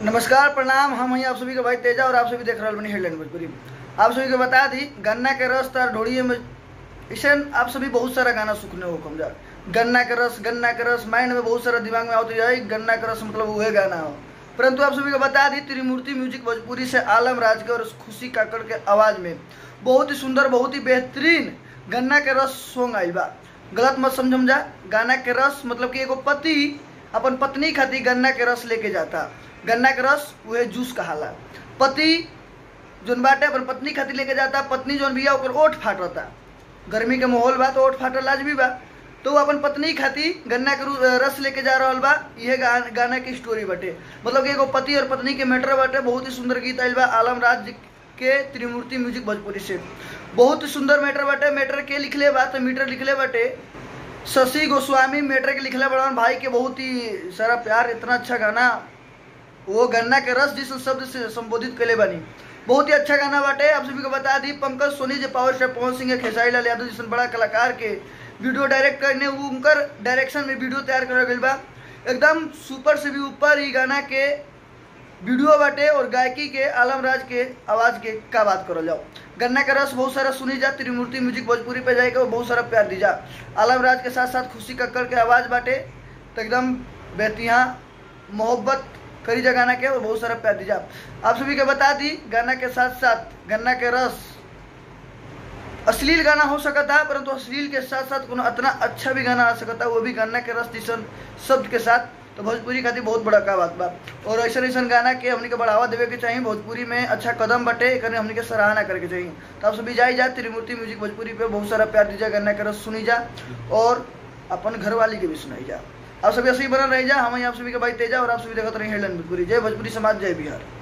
नमस्कार प्रणाम हम हैं आप सभी के भाई तेजा और आप सभी देख रहे बनी हेडलाइन भोजपुरी आप सभी को बता दी गन्ना के रस तार ढोड़िए में ऐसे आप सभी बहुत सारा गाना सुखने हो कम जा गन्ना के रस गन्ना के रस माइंड में बहुत सारा दिमाग में आती है गन्ना के रस मतलब वह गाना हो परंतु आप सभी को बता दी त्रिमूर्ति म्यूजिक भोजपुरी से आलम राज के और खुशी काकड़ के आवाज में बहुत ही सुंदर बहुत ही बेहतरीन गन्ना के रस सॉन्ग आई बा गलत मत समझम जा गाना के रस मतलब कि एगो पति अपन पत्नी खातिर गन्ना के रस लेके जाता गन्ना के रस वह जूस कहाला पति जोन बाटे अपन पत्नी खातिर लेके जाता पत्नी जोन बिया ओकर ओठ फाटता गर्मी के माहौल बा तो ओठ फाटल लाजमी बा तो वो अपन पत्नी खातिर गन्ना के रू- रस लेके जा रहल बा इहे गा, गाना की स्टोरी बाटे मतलब कि एगो पति और पत्नी के मैटर बाटे बहुत ही सुंदर गीत आइल बा आलम राज जी के त्रिमूर्ति म्यूजिक भोजपुरी से बहुत ही सुंदर मैटर बाटे मैटर के लिखले बा तो मीटर लिखले बाटे शशि गोस्वामी मैटर के लिखले बड़न भाई के बहुत ही सारा प्यार इतना अच्छा गाना वो गन्ना के रस जिस शब्द से संबोधित कैले बनी बहुत ही अच्छा गाना बाटे आप सभी को बता दी पंकज सोनी जी पावर स्टार पवन सिंह खेसारी लाल यादव जैसे बड़ा कलाकार के वीडियो डायरेक्ट करने वो उनकर डायरेक्शन में वीडियो तैयार करल गइल बा एकदम सुपर से भी ऊपर ई गाना के वीडियो बाटे और गायकी के आलम राज के आवाज के का बात करल जाओ गन्ना का रस बहुत सारा सुनी जा त्रिमूर्ति म्यूजिक भोजपुरी पे जाएगा और बहुत सारा प्यार दी जा आलम राज के साथ साथ खुशी कक्कर के आवाज बाटे तो एकदम बेतिया मोहब्बत करी जा गाना के और बहुत सारा प्यार दी जा आप सभी के बता दी गाना के साथ साथ गन्ना के रस अश्लील गाना हो सकता है परंतु अश्लील के साथ साथ कोनो इतना अच्छा भी गाना आ सकता है वो भी गन्ना के रस जैसन शब्द के साथ तो भोजपुरी खातिर बहुत बड़ा का बात बा और ऐसा ऐसा गाना के हमने के बढ़ावा देवे के चाहिए भोजपुरी में अच्छा कदम बटे एकरे हमने के सराहना करे के चाहिए तो आप सभी जाई जा त्रिमूर्ति म्यूजिक भोजपुरी पे बहुत सारा प्यार दीजिए गन्ना के रस सुनी जा और अपन घरवाली के भी सुनाई जा आप सभी ऐसे ही बना रह जा हम आप सभी के भाई तेजा और आप सभी देखते रहे हेडलाइन भोजपुरी जय भोजपुरी समाज जय बिहार